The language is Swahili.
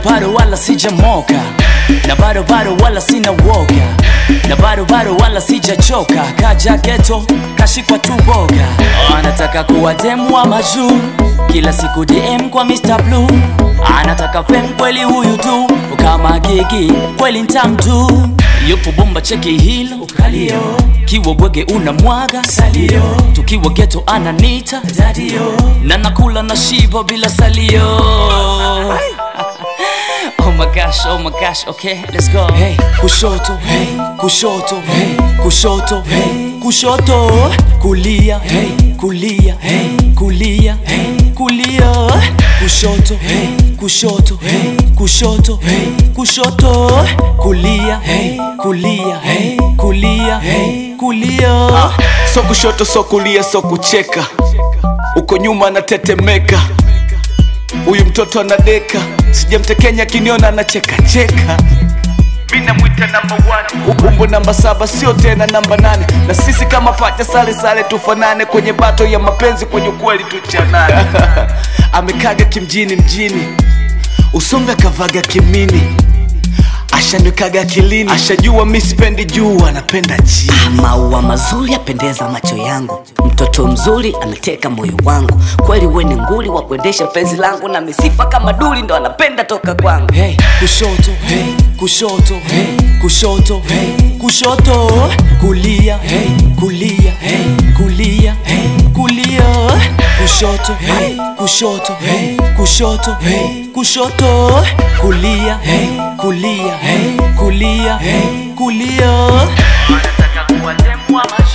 bado wala sijamoka na bado bado wala sina woga na bado bado wala sijachoka kaja geto kashikwa tu boga anataka kuwa demu wa majuu kila siku dm kwa Mr. Blue anataka fem kweli huyu tu kama gigi kweli ntamtu yupo bomba cheki hilo kalio kiwa bwege una mwaga salio tukiwa geto ananita dadio na nakula na shiba bila salio Oh my gosh, oh my gosh, okay, let's go. Hey, kushoto, hey, kushoto, hey, kushoto, hey, kushoto, kulia, hey, kulia, hey, kulia, hey, kulia, kushoto, hey, kushoto, hey, kushoto, hey, kushoto, kulia, hey, kulia, hey, kulia, hey, kulia. so kushoto so kulia so kucheka uko nyuma anatetemeka huyu mtoto anadeka sijamtekenya kiniona anachekacheka mi namwita namba one. umbo namba saba sio tena namba nane na sisi kama pacha sale sale tufanane kwenye bato ya mapenzi kwenye ukweli tuchanane amekaga kimjini mjini usombe akavaga kimini ashanikaga akilini ashajua mi sipendi juu anapenda chini maua mazuri yapendeza macho yangu mtoto mzuri ameteka moyo wangu kweli we ni nguli wa kuendesha penzi langu na misifa kama duli ndo anapenda toka kwangu hey, kushoto hey, kushoto hey, kushoto hey, kushoto kulia hey, kulia hey, kulia hey, kulia kushoto hey, kushoto hey, kushoto hey, kushoto kulia hey, kulia hey, kulia hey, kulia anataka kuwa demu wa